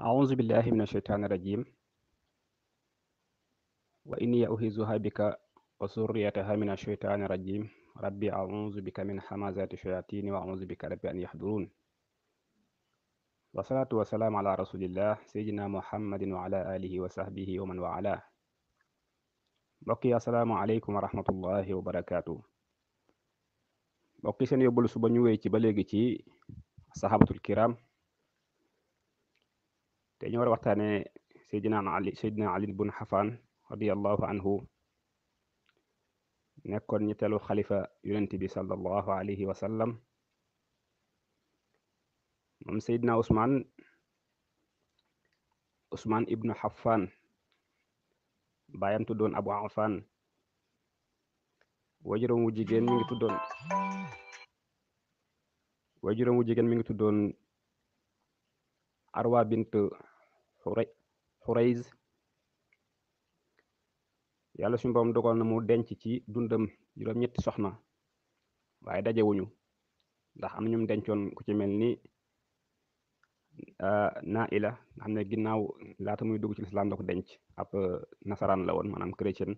أعوذ بالله من الشيطان الرجيم وإني أعيذها بك وذريتها من الشيطان الرجيم ربي أعوذ بك من همزات الشياطين وأعوذ بك ربي أن يحضرون والصلاة والسلام على رسول الله سيدنا محمد وعلى آله وصحبه ومن والاه mbokk yi asalaamaaleykum wa rahmatullahi wa barakaatu mbokk yi seen yóbbul suba ñu wéy ci ba léegi ci sahabatul kiram te ñu war a waxtaane seydina ali seydina ali bun xafaan radiallahu anhu nekkoon ñetteelu xalifa yonent bi sallallahu alayhi wa sallam moom seydina usmaan usmaan ibnu xafaan baayam tuddoon abu afan wajuram wu jigéen mi ngi tuddoon wajuram wu jigéen mi ngi tuddoon arwa bint xurayz yàlla suñu borom dogal na mu denc ci dundam juróom ñetti soxna waaye dajewuñu ndax am na ñum dencoon ku ci mel ni Naila nga xam ne ginnaaw laata muy dugg ci lislaam la ko denc ab nasaraan la woon maanaam chrétien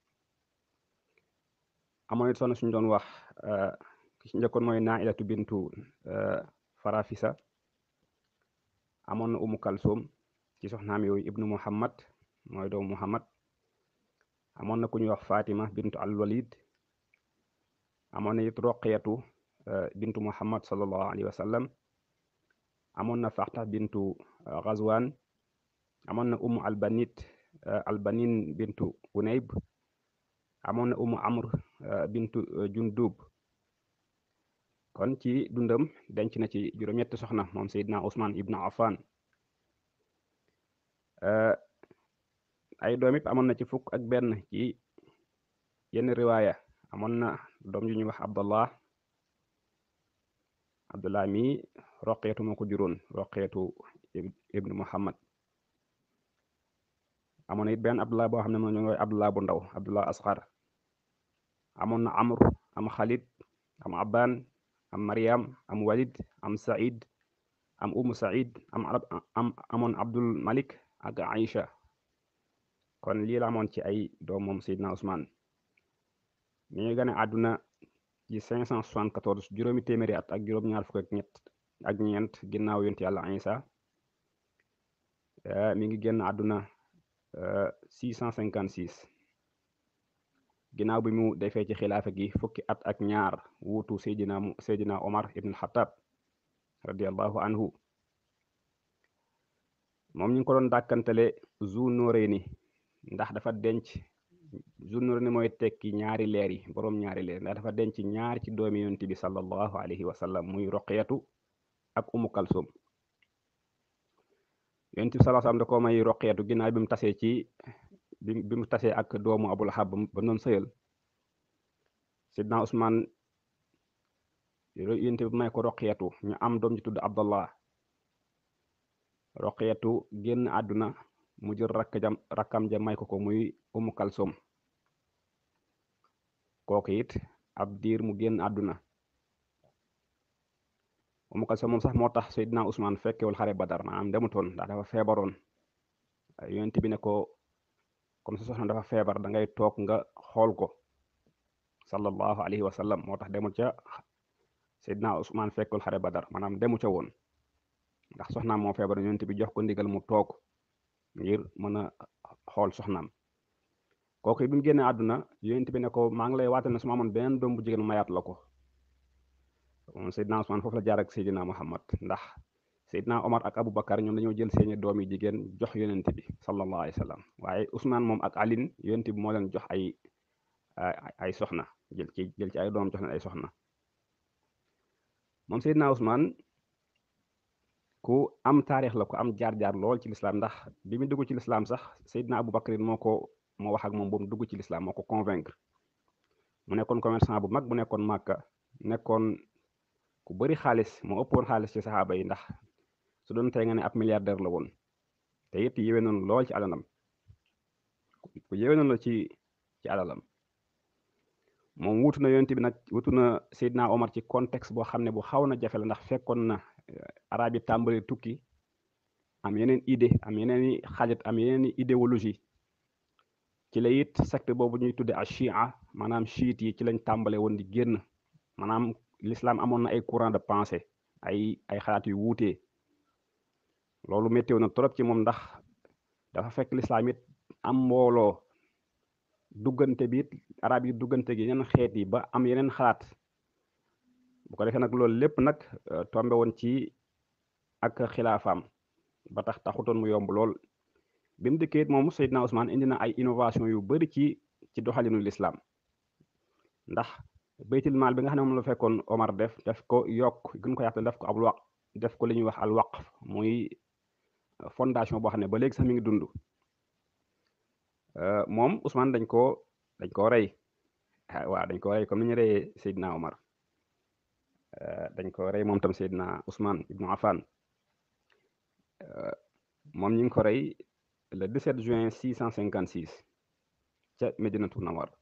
amoon it soxna suñu doon wax ki ci njëkkoon mooy Nailatu bintu Farafisa amoon na Umu Kalsum ci soxnaam yooyu ibnu Muhammad mooy doomu Muhammad amoon na ku ñuy wax Fatima bintu al-Walid amoon na it Roqiyatu bintu Muhammad sallallahu alayhi wa sallam amoon na faxta bintu Ghazwan amoon na umu albanit albanin bintu unayb amoon na umu amr bintu jundub kon ci dundam denc na ci juróom-ñetti soxna moom Seydina Ousmane ibnu Affan ay doom it amoon na ci fukk ak benn ci yenn riwaaya amoon na doom yu ñuy wax Abdallah Abdullah mi roqeetu moo ko juróon roqeetu ibnu Muhammad amoon na it benn Abdullah boo xam ne moom ñu ngi Abdullah bu ndaw Abdullah asxar amoon na Amr am Khalid am Aban am Mariam am Walid am Saïd am Umu Saïd am am amoon Abdul Malik ak Aïcha kon lii la amoon ci ay doom moom Seydina Ousmane mi ngi gane àdduna ci 574 juróomi téeméeri at ak juróom-ñaar fukk ak ñett ak ñeent ginnaaw yonent yàlla Isa mi ngi génn àdduna 656 ginnaaw bi mu defee ci xilaafa gi fukki at ak ñaar wuutu Seydina Seydina Omar ibn Khattab radiallahu anhu moom ñu ngi ko doon dàkkantale Zu Nuurayni ndax dafa denc Zu Nuurayni mooy tekki ñaari leer yi boroom ñaari leer ndax dafa denc ñaar ci doomi yonent bi sallallahu alayhi wa sallam muy Roqiyatu ak Umu Kalsum yonent bi sallallahu alayhi wa sallam da ko may Roqiyatu ginnaaw bi mu tasee ci bi mu tasee ak doomu Abu Lahab ba noon sëyal Sidna Usmaan yonent bi may ko Roqiyatu ñu am doom ji tudd Abdallah Roqiyatu génn àdduna mu jël rakk jam rakkam ja may ko ko muy Umu Kalsum kooku it ab diir mu génn àdduna Umu Kalsum moom sax moo tax Seydina Ousmane fekkewul xare Badar maanaam demutoon ndax dafa feebaroon yonent bi ne ko comme sa soxna dafa feebar da ngay toog nga xool ko sallallahu alayhi wa sallam moo tax demul ca Seydina Ousmane fekkewul xare Badar maanaam demu ca woon ndax soxnaam moo feebar yonent bi jox ko ndigal mu toog ngir mën a xool soxnaam kooku bi mu génnee àdduna yonent bi ne ko maa ngi lay waatal ne su ma amoon beneen doom bu jigéen mayaat la ko moom Seydina Ousmane foofu la jaar ak Seydina Muhammad ndax Seydina Omar ak Aboubacar ñoom dañoo jël seeni doom yi jigéen jox yonent bi sallallahu alayhi wa sallam waaye Ousmane moom ak Aline yonent bi moo leen jox ay ay soxna jël ci jël ci ay doom jox leen ay soxna moom Seydina Ousmane ku am taarix la ku am jaar-jaar lool ci lislaam ndax bi mu dugg ci lislaam sax Seydina Aboubacar moo ko moo wax ak moom boobu dugg ci lislaam moo ko convaincre mu nekkoon commerçant bu mag bu nekkoon Màkka nekkoon ku bëri xaalis moo ëppoon xaalis ci saxaaba yi ndax su doon tey nga ne ab milliardaire la woon te it yéwee noonu lool ci alalam ku yéwee noonu la ci ci alalam moom wuutu na yonent bi nag wuutu na Seydina Omar ci contexte boo xam ne bu xaw na jafe la ndax fekkoon na arab yi tàmbali tukki am yeneen idée am yeneen i xaajat am yeneen i idéologie ci la it secte boobu ñuy tudde a chia maanaam chiite yi ci lañ tàmbale woon di génn maanaam l'islam amoon na ay courant de pensée ay ay xalaat yu wuutee loolu météo na trop ci moom ndax dafa fekk l'islam it am mbooloo duggante bi it arab yi duggante gi yeneen xeet yi ba am yeneen xalaat bu ko defee nag loolu lépp nag tombe woon ci ak xilaafaam ba tax taxutoon mu yomb lool bi mu dikkee it moom Seydina Ousmane indi na ay innovation yu bari ci ci doxalinu l'islam ndax baytil maal bi nga xam ne moom la fekkoon Omar def def ko yokk gën ko yàttal def ko ab waq def ko li ñuy wax al waqf muy fondation boo xam ne ba léegi sax mi ngi dund moom Ousmane dañ koo dañ koo rey waaw dañ ko rey comme ni ñu reyee Seydina Omar dañ ko rey moom tam Seydina Ousmane ibnu Affan moom ñu ngi ko rey le 17 juin 656 ca Medinatu Nawar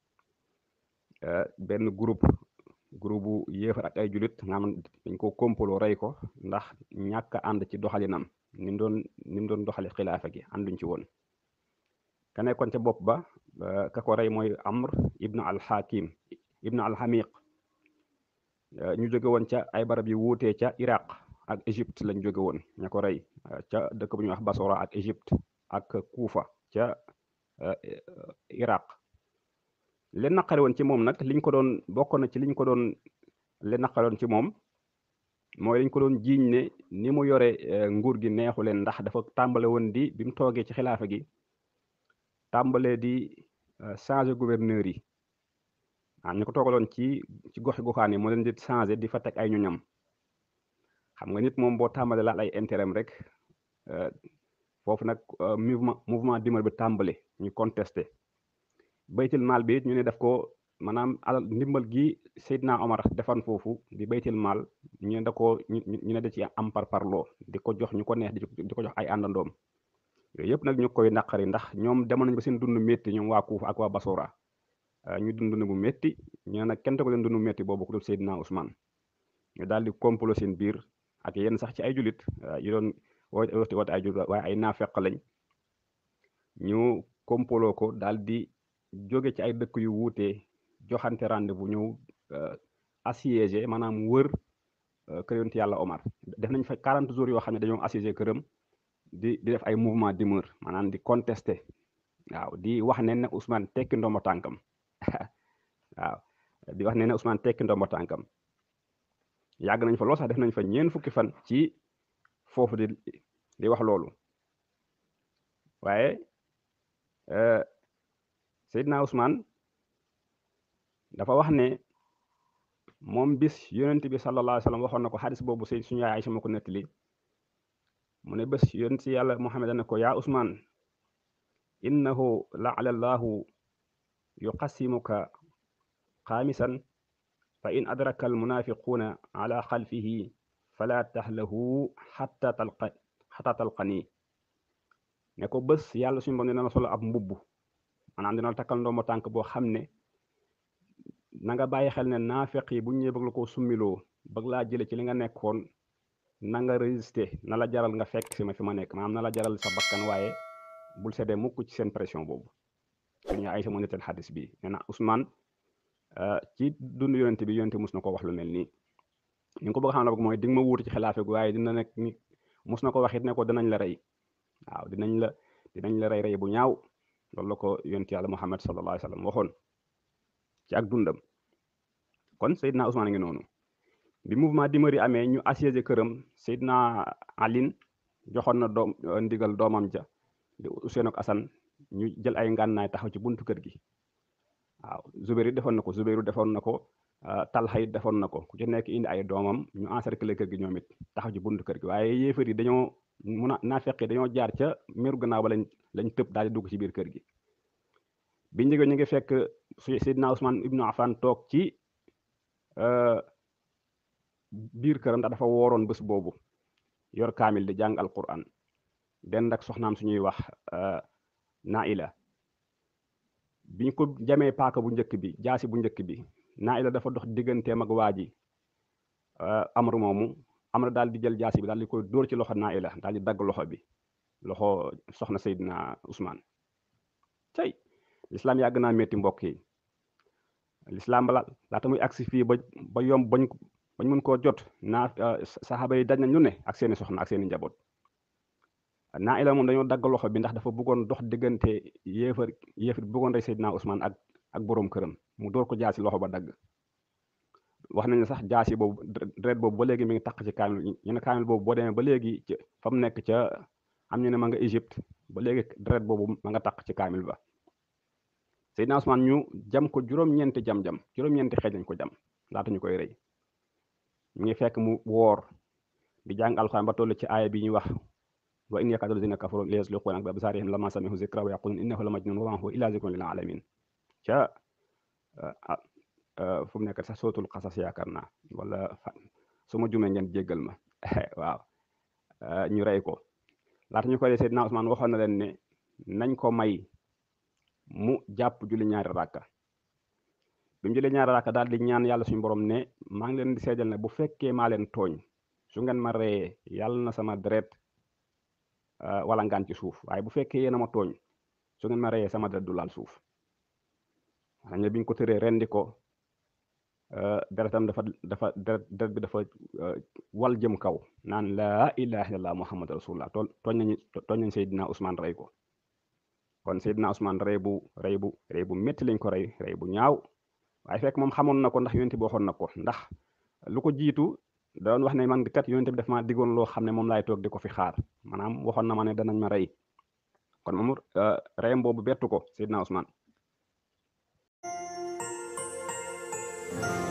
benn groupe groupe bu yéefar ak ay julit nga xam dañ ko kompaloo rey ko ndax ñàkk a ànd ci doxalinam ni mu doon ni mu doon doxali xilaafa gi ànduñ ci woon ka nekkoon ca bopp ba ka ko rey mooy Amr ibnu al-Hakim ibnu al-Hamiq ñu jóge woon ca ay barab yu wuutee ca Iraq ak Égypte lañ jóge woon ña ko rey ca dëkk bu ñuy wax Basora ak Égypte ak Kuufa ca Iraq leen naqare woon ci moom nag liñ ko doon bokk na ci liñ ko doon leen naqare woon ci moom mooy liñ ko doon jiiñ ne ni mu yore nguur gi neexu leen ndax dafa tàmbale woon di bi mu toogee ci xilaafa gi tàmbalee di changer gouverneur yi ah ñu ko toogaloon ci ci goxi goxaan yi moo leen di changer di fa teg ay ñoñam xam nga nit moom boo tàmbalee laal ay intérêt rek foofu nag mouvement mouvement d'humeur bi tàmbale ñu contesté baytil maal bi ñu ne def ko maanaam alal ndimbal gi Seydina Omar defan foofu di baytil maal ñu ne da ko ñu ne da ci am par parloo di ko jox ñu ko neex di ko jox ay àndandoom yooyu yëpp nag ñu koy naqari ndax ñoom demoon nañ ba seen dund métti ñoom waa Kuufa ak waa Basora ñu dund dund bu métti ñu ne nag kenn ko leen dund métti boobu ku dul Seydina Ousmane ñu daal di complot seen biir ak yenn sax ci ay julit yu doon woote woote ay julit waaye ay naafeq lañ ñu complot ko daal di jóge ci ay dëkk yu wuutee joxante rendez-vous ñëw assiégé maanaam wër kër yonent yàlla Omar def nañ fa 40 jours yoo xam ne dañoo assiégé këram di di def ay mouvement d'humeur maanaam di contester waaw di wax ne ne Ousmane tekki ndombo tànkam waaw di wax ne ne Ousmane tekki ndombo tànkam yàgg nañ fa lool sax def nañ fa ñeen fukki fan ci foofu di di wax loolu waaye Seydina Ousmane dafa wax ne moom bis yonent bi sallallahu alayhi wa sallam waxoon na ko xadis boobu sëy suñu yaay Aysa ma ko nettali mu ne bés yonent si yàlla Muhammad ne ko yaa Ousmane innahu laala llahu yuqassimuka xaamisan fa in adraka almunafiquuna ala xalfihi fala taxlahu xatta talqa xatta talqani ne ko bés yàlla suñu borom dina la solo ab mbubb maanaam dina la takkal ndombo tànk boo xam ne na nga bàyyi xel ne naafeq yi bu ñu ñëwee bëgg la koo summiloo bëgg laa jële ci li nga nekkoon na nga résister na la jaral nga fekk si ma fi ma nekk maanaam na la jaral sa bakkan waaye bul seddee mukk ci seen pression boobu suñu ay sa moo nettal xadis bi nee na Ousmane ci dund yonente bi yonente mus na ko wax lu mel nii ni nga ko bëgg xam la bëgg mooy di nga ma wuutu ci xilaafe gu waaye dina nekk ni mus na ko wax it ne ko dinañ la rey waaw dinañ la dinañ la rey rey bu ñaaw loolu la ko yonent yàlla Muhammad sallallahu alayhi wa sallam waxoon ci ak dundam kon Seydina Ousmane ngi noonu bi mouvement d'humeur yi amee ñu assiégé këram Seydina Aline joxoon na doom ndigal doomam ja di Ousseynou ak Assane ñu jël ay ngànnaay taxaw ci buntu kër gi waaw Zubairu defoon na ko Zubairu defoon na ko Talha it defoon na ko ku ci nekk indi ay doomam ñu encercler kër gi ñoom it taxaw ci buntu kër gi waaye yéefar yi dañoo mun a naafeq yi dañoo jaar ca meru gannaaw ba lañ lañ tëb daal di dugg ci biir kër gi biñ njëgee ñu ngi fekk Seydina Ousmane Ibnu Affan toog ci biir këram ndax dafa wooroon bés boobu yor kaamil di jàng alquran dend ak soxnaam suñuy wax Naila biñ ko jamee paaka bu njëkk bi jaasi bu njëkk bi Naila dafa dox digganteem ak waa ji amru moomu Amr daal di jël jaasi bi daal di koy dóor ci loxo Naila daal di dagg loxo bi loxo soxna Seydina Ousmane tey lislaam yàgg naa métti mbokk yi lislaam bala laata muy agsi fii ba ba yomb bañ bañ mën koo jot naa saxaaba yi daj na ñu ne ak seeni soxna ak seeni njaboot Naila moom dañoo dagg loxo bi ndax dafa bëggoon dox diggante yéefar yéefar bi bëggoon rey Seydina Ousmane ak ak boroom këram mu dóor ko jaasi loxo ba dagg wax nañ ne sax jaasi boobu deret boobu ba léegi mi ngi taq ci kaamil ñu ne kaamil boobu boo demee ba léegi ci fa mu nekk ca am ñu ne ma nga Égypte ba léegi deret boobu ma nga taq ci kaamil ba Seydina Ousmane ñu jam ko juróom-ñeenti jam-jam juróom-ñeenti xeej lañ ko jam laata ñu koy rey ñu ngi fekk mu woor di jàng alxuraan ba toll ci aaya bi ñuy wax wa in yakaadu lazina kafaru la yasliquuna bi absaarihim lamma sami'u zikra wa yaquluuna innahu la majnun wa ma huwa illa zikrun lil alamin ca fu mu nekk sax sootul xasas yaakaar naa wala su ma jumee ngeen jéggal ma waaw ñu rey ko laata ñu koy Seydina Ousmane waxoon na leen ne nañ ko may mu jàpp julli ñaari rakka bi mu julli ñaari rakka daal di ñaan yàlla suñu borom ne maa ngi leen di seedal ne bu fekkee maa leen tooñ su ngeen ma reyee yàlla na sama deret wala ngaan ci suuf waaye bu fekkee yéen a ma tooñ su ngeen ma reyee sama deret du laal suuf xam ne biñ ko tëree rendi ko deretam dafa dafa deret deret bi dafa wal jëm kaw naan laa ilaha illallah muhammad rasulullah tooñ tooñ nañu tooñ nañ Seydina Ousmane rey ko kon Seydina Ousmane rey bu rey bu rey bu métti lañ ko rey rey bu ñaaw waaye fekk moom xamoon na ko ndax yonent bi waxoon na ko ndax lu ko jiitu da doon wax ne man kat yonent bi daf ma diggoon loo xam ne moom laay toog di ko fi xaar maanaam waxoon na ma ne danañ ma rey kon moom reyam boobu bettu ko Seydina Ousmane